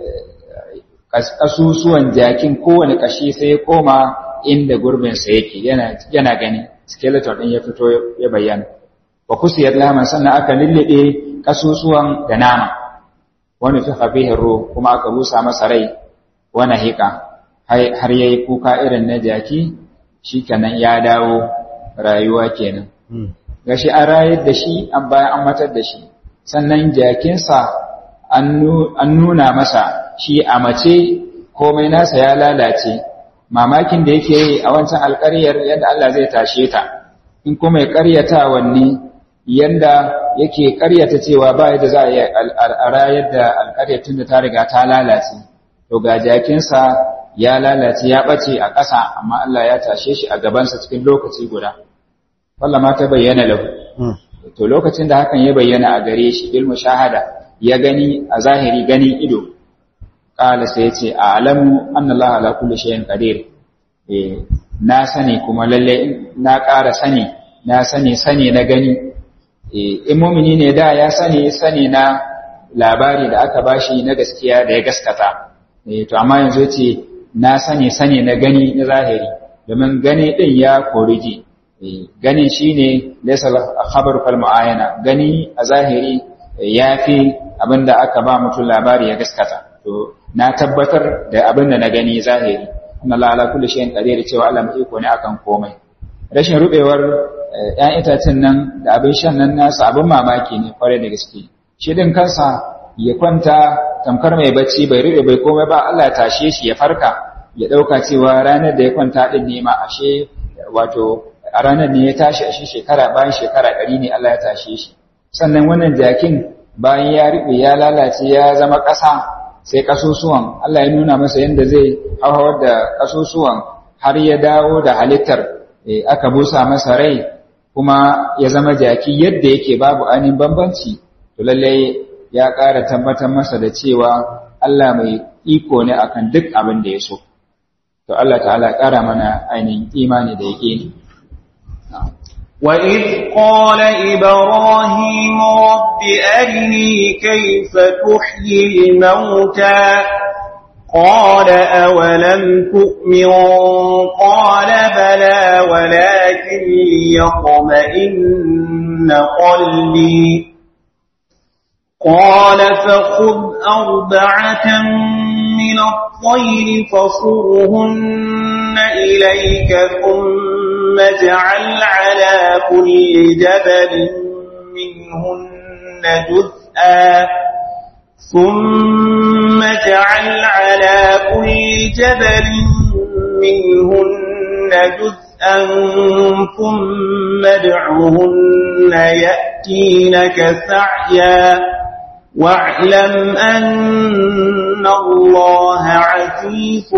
kasusuwan jakin kowane kashi sai ya koma inda gurbinsa yake yana gani skeleton ɗin ya fito ya bayyana wa kusiyar laman sannan aka lullube kasusuwan da nama wani fi hafihin ruh kuma aka busa masa rai wani hika har yayi kuka irin na jaki shi kenan ya dawo rayuwa kenan gashi an rayar da shi an bayan an matar da shi sannan jakinsa an nuna masa shi a mace komai nasa ya lalace mamakin da yake yi a wancan alƙaryar yadda Allah zai tashe ta in kuma ya ƙaryata wanne yanda yake ƙaryata cewa ba yadda za a yi a rayar da alƙaryar tun da ta riga ta lalace to ga jakinsa ya lalace ya ɓace a ƙasa amma Allah ya tashe shi a gabansa cikin lokaci guda wallah ma ta bayyana lahu to lokacin da hakan ya bayyana a gare shi bil mushahada ya gani a zahiri ganin ido qala sai ya ce a'lamu anna Allah ala kulli shay'in qadir eh na sani kuma lalle na ƙara sani na sani sani na gani eh in mu'mini ne da ya sani sani na labari da aka bashi na gaskiya da ya gaskata eh to amma yanzu yace na sani sani na gani na zahiri domin gani din ya koriji gani shine laysa khabaru kal muayana gani a zahiri yafi abinda aka ba mutum labari ya gaskata to na tabbatar da abinda na gani zahiri inna la ala kulli shay'in qadir cewa Allah mai iko ne akan komai rashin rubewar ƴan itacen nan da abin shan nan nasu abin mamaki ne kware da gaske shi din kansa ya kwanta tamkar mai bacci bai rube bai komai ba Allah ya tashe shi ya farka ya dauka cewa ranar da ya kwanta din ne ma ashe wato a ranar ne ya tashi ashe shekara bayan shekara ɗari ne Allah ya tashe shi sannan wannan jakin bayan ya rube ya lalace ya zama ƙasa sai kasusuwan Allah ya nuna masa yadda zai hauhawar da kasusuwan har ya dawo da halittar aka busa masa rai kuma ya zama jaki yadda yake babu ainihin bambanci to lallai ya ƙara tabbatar masa da cewa Allah mai iko ne akan duk abin da ya so to Allah ta'ala ƙara mana ainihin imani da yake ne وإذ قال إبراهيم رب أرني كيف تحيي الموتى قال أولم تؤمن قال بلى ولكن ليطمئن قلبي قال فخذ أربعة من الطير فصرهن إليك ثم اجعل على كل جبل منهن جزءا ثم اجعل على كل جبل منهن جزءا ثم ادعهن يأتينك سعيا واعلم أن الله عزيز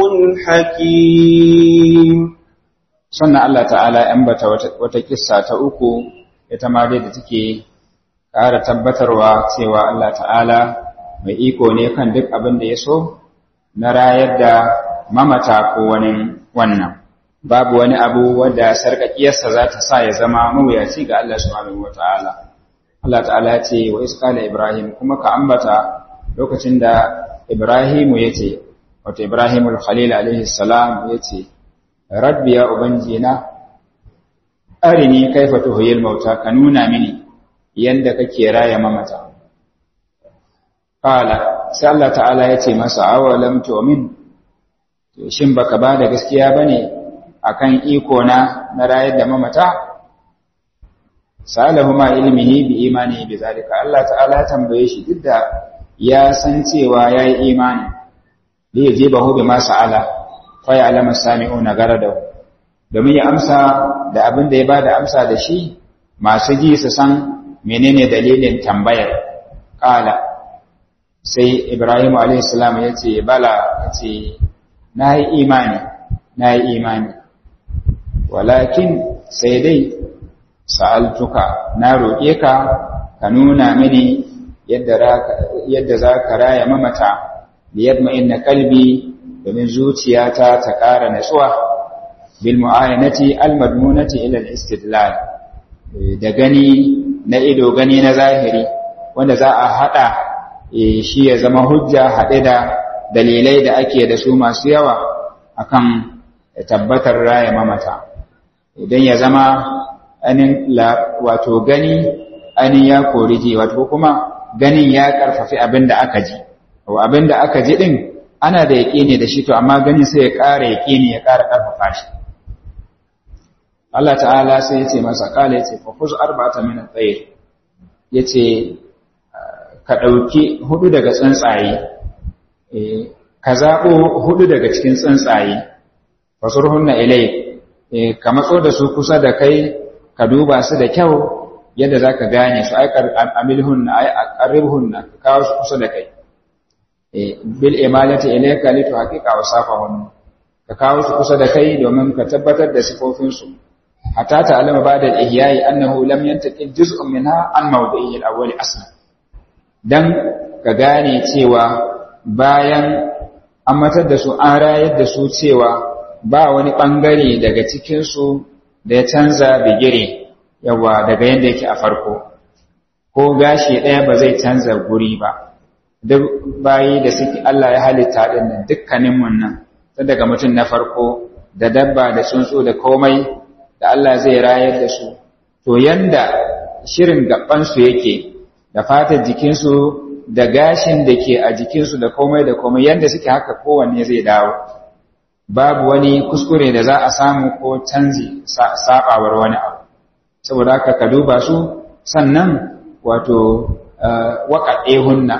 حكيم sannan Allah ta'ala ‘yan bata wata kissa ta uku ita ma dai da take ƙara tabbatarwa cewa Allah ta'ala mai iko ne kan duk abin da ya so na rayar da mamata ko wani wannan babu wani abu wadda sarƙaƙiyarsa za ta sa ya zama mawuyaci ga Allah subhanahu wa ta'ala Allah ta'ala ce wa iskala Ibrahim kuma ka ambata lokacin da Ibrahimu ya ce wato Ibrahimul Khalil alaihi salam ya ce rabbi ya ubangina arini kaifa tuhiyil mauta ka nuna mini yanda kake raya mamata qala sai Allah ta'ala ya ce masa awalam tu'min to shin baka ba da gaskiya bane akan iko na na rayar da mamata salahu ma ilmihi bi imani bi zalika Allah ta'ala ya tambaye shi duk da ya san cewa yayi imani li yajibahu bima sa'ala fa ya'lamu sami'una garadahu domin ya amsa da abin da ya bada amsa da shi masu ji su san menene dalilin tambayar kala sai Ibrahim alayhi salam ya ce bala ya ce na yi imani na yi imani walakin sai dai sa'altuka na roƙe ka ka nuna mini yadda za ka raya mamata da yadda inna kalbi domin zuciyata ta ƙara natsuwa bil mu'ayanati al-madmunati ila al-istidlal da gani na ido gani na zahiri wanda za a hada shi ya zama hujja haɗe da dalilai da ake da su masu yawa akan tabbatar raya mamata idan ya zama anin wato gani anin ya kori ji wato kuma ganin ya karfafi abin da aka ji abin da aka ji din ana da yaƙini da shi to amma ganin sai ya ƙara yaƙini ya ƙara ƙarfafa shi Allah ta'ala sai ya ce masa kala ya ce fa khuz arba'ata min at-tayr yace ka dauki hudu daga tsuntsaye eh ka zabo hudu daga cikin tsuntsaye fasurhunna ilay eh ka matso da su kusa da kai ka duba su da kyau yadda zaka gane su aikar amilhunna ay aqribhunna ka kawo su kusa da kai eh bil imalati ilayka litu haqiqa wasafahun ka kawo su kusa da kai domin ka tabbatar da sifofin su hatta ta'lama ba'da al-ihya'i annahu lam yantaqil juz'un minha an mawdi'ihi al-awwal aslan dan ka gane cewa bayan an matar da su an rayar da su cewa ba wani bangare daga cikin su da ya canza bigire yawa daga yanda yake a farko ko gashi ɗaya ba zai canza guri ba duk bayi da suke Allah ya halitta din nan dukkanin mun nan tun daga mutum na farko da dabba da tsuntsu da komai da Allah zai rayar da su to yanda shirin gabansu yake da fatar jikinsu da gashin da ke a jikinsu da komai da komai yanda suke haka kowanne zai dawo babu wani kuskure da za a samu ko canji sabawar wani abu saboda haka ka duba su sannan wato waƙaɗe hunna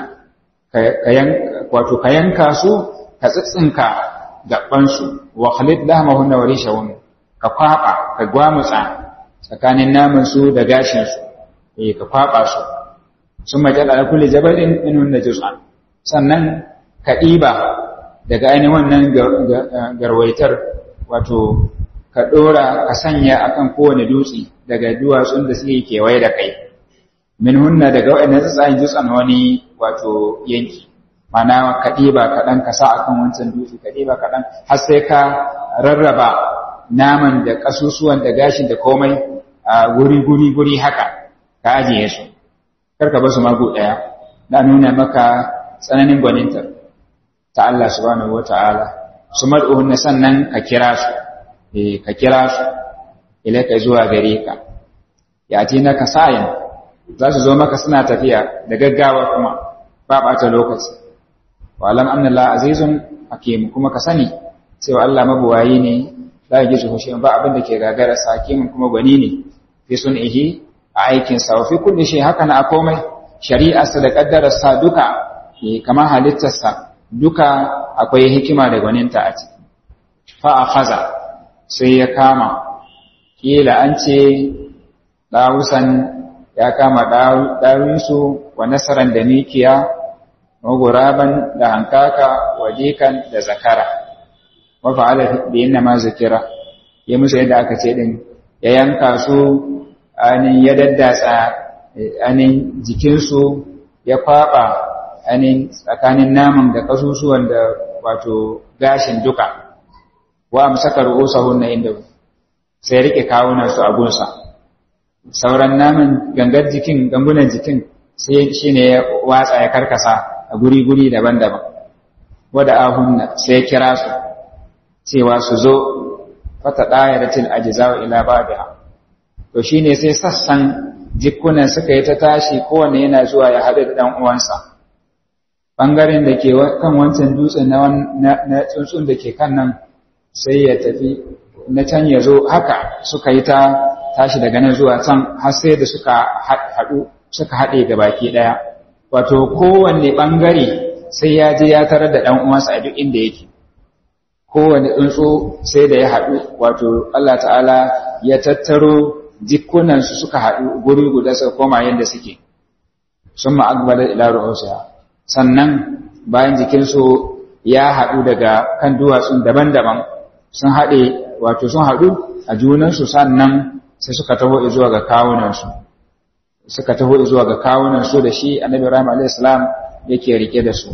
wato ka yanka su ka tsitsinka gabansu wa khalid lahmahunna wa rishahun ka kwaba ka gwamutsa tsakanin naman su da gashin su eh ka kwaba su sun majal ala kulli jabalin minhunna juz'an sannan ka ɗiba daga ainihin wannan garwaitar wato ka ɗora ka sanya akan kowane dutse daga duwatsun da suke kewaye da kai min hunna daga waɗannan tsayin jutsan wani wato yanki mana ka ɗiba kaɗan ka sa akan wancan dutse ka ɗiba kaɗan har sai ka rarraba naman da ƙasusuwan da gashin da komai a guri guri guri haka ka ajiye su karka ba su magu ɗaya na nuna maka tsananin gwanintar ta Allah subhanahu wata'ala su mad'uhunna sannan ka kira su eh ka kira su ilaka zuwa gare ka ya na ka sayin za su zo maka suna tafiya da gaggawa kuma ba ɓata lokaci wa alam annallah azizun hakim kuma ka sani cewa Allah mabuwayi ne la yajizu hushin ba abin da ke gagara sa hakimin kuma gwani ne fi sun'ihi a aikin sa wa fi kulli shay haka na komai shari'arsa da kaddararsa duka kamar halittarsa duka akwai hikima da gwaninta a ciki fa akhadha sai ya kama kila an ce dawusan ya kama ɗawinsu wa nasaran da mikiya maguraban da hankaka wa dikan da zakara mafa'ala da yin ma zikira ya musu yadda aka ce din ya yanka su anin ya daddatsa anin jikinsu ya kwaɓa anin tsakanin naman da kasusuwan da wato gashin duka wa amsaka ru'usahun na inda sai rike kawunan su a gunsa sauran naman gangar jikin gangunan jikin sai shi ne ya watsa ya karkasa a guri-guri daban-daban wadda ahunna sai ya kira su cewa su zo fata ɗaya da cin ajizawa ila ba da to shi ne sai sassan jikunan suka yi ta tashi kowane yana zuwa ya haɗu da ɗan uwansa ɓangaren da ke kan wancan dutsen na tsuntsun da ke kan nan sai ya tafi na can ya zo haka suka yi ta tashi daga nan zuwa can har sai da suka haɗu suka haɗe ga baki ɗaya wato kowanne ɓangare sai ya je ya tarar da ɗan uwansa a duk inda yake kowanne tsuntsu sai da ya haɗu wato Allah ta'ala ya tattaro jikunansu suka haɗu guri guda suka koma yadda suke sun ma'agbalar ila ru'usiya sannan bayan jikinsu ya haɗu daga kan duwatsun daban-daban sun haɗe wato sun haɗu a junansu sannan sai suka taho zuwa ga kawunansu suka taho zuwa ga kawunansu da shi annabi Ibrahim alayhis salam yake rike da su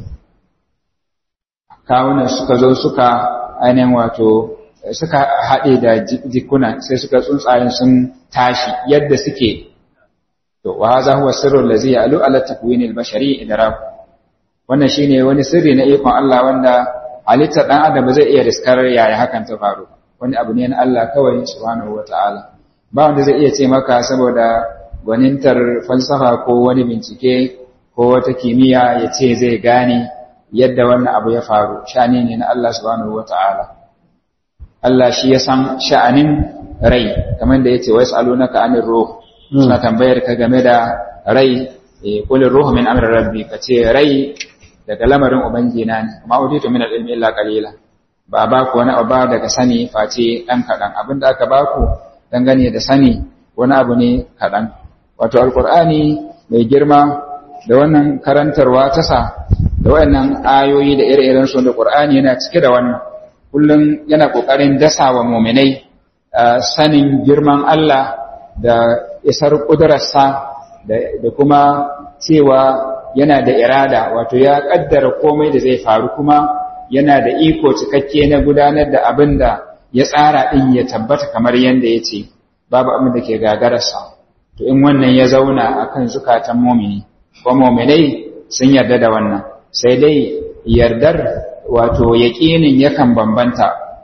kawunan suka zo suka ainihin wato suka haɗe da jikuna sai suka tsuntsayen sun tashi yadda suke to wa hadha huwa sirru allazi ya'lu ala takwin al-bashari idrak wannan shine wani sirri na ikon Allah wanda halittar dan adam zai iya riskar yaya hakan ta faru wani abu ne na Allah kawai subhanahu wataala ba wanda zai iya ce maka saboda gwanintar falsafa ko wani bincike ko wata kimiyya ya ce zai gane yadda wannan abu ya faru sha'ani ne na Allah subhanahu wata'ala Allah shi ya san sha'anin rai kamar da yace wasalunaka anir ruh suna tambayar ka game da rai qul ruhu min amri rabbi kace rai daga lamarin ubangina ne amma utitu min al-ilmi illa qalila ba ba ku wani abu daga sani face dan kadan abinda aka ba ku dangane da sani wani abu ne kadan wato alqur'ani mai girma da wannan karantarwa ta sa da wayannan ayoyi da ire-iren su da Qur'ani yana cike da wannan kullum yana kokarin dasawa mu'minai sanin girman Allah da isar kudurarsa da kuma cewa yana da irada wato ya kaddara komai da zai faru kuma yana da iko cikakke na gudanar da abin da ya tsara din ya tabbata kamar yadda ya ce babu abin da ke gagararsa to in wannan ya zauna akan zukatan mumini ko muminai sun yarda da wannan sai dai yardar wato yaƙinin yakan bambanta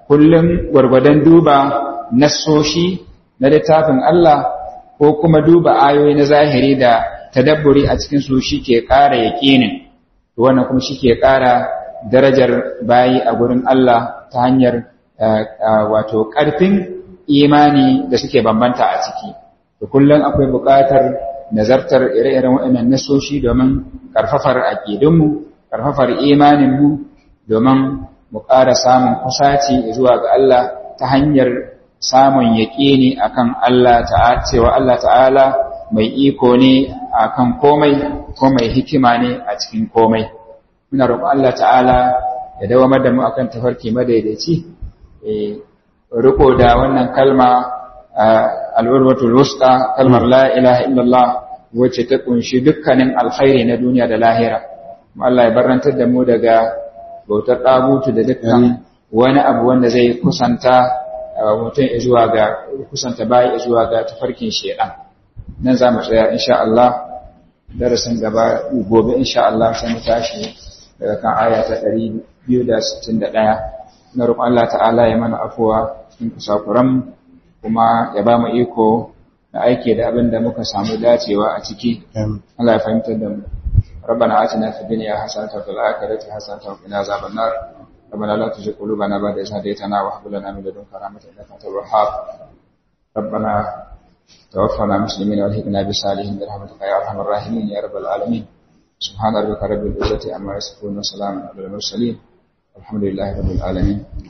kullum gwargwadon duba nassoshi na littafin Allah ko kuma duba ayoyi na zahiri da tadabburi a cikin su shike ƙara yaƙinin wannan kuma shike ƙara darajar bayi a gurin Allah ta hanyar wato ƙarfin imani da suke bambanta a ciki to kullum akwai buƙatar nazartar ire-iren waɗannan nasoshi domin ƙarfafar aƙidunmu ƙarfafar imaninmu domin mu ƙara samun kusaci zuwa ga Allah ta hanyar samun yaƙini akan Allah ta'ala cewa Allah ta'ala mai iko ne akan komai ko mai hikima ne a cikin komai muna roƙon Allah ta'ala ya dawamar da mu akan tafarki madaidaici riko da wannan kalma al'urwatul wusta kalmar la ilaha illallah wacce ta kunshi dukkanin alkhairi na duniya da lahira Allah ya barantar da mu daga bautar ɗabutu da dukkan wani abu wanda zai kusanta mutum zuwa ga kusanta bayi zuwa ga tafarkin shedan nan za mu tsaya insha Allah darasin gaba gobe insha Allah sai mu tashi daga kan aya ta 261 na roƙon Allah ta'ala ya mana afuwa cikin kusakuran kuma ya ba mu iko da aiki da abin da muka samu dacewa a ciki Allah ya fahimtar da mu ربنا آتنا في الدنيا حسنة وفي الآخرة حسنة وقنا عذاب النار ربنا لا تزغ قلوبنا بعد إذ هديتنا وهب لنا من لدنك رحمة إنك أنت الوهاب ربنا توفنا مسلمين والحقنا بالصالحين برحمتك يا أرحم الراحمين يا رب العالمين سبحان ربك رب العزة عما يصفون وسلام على المرسلين الحمد لله رب العالمين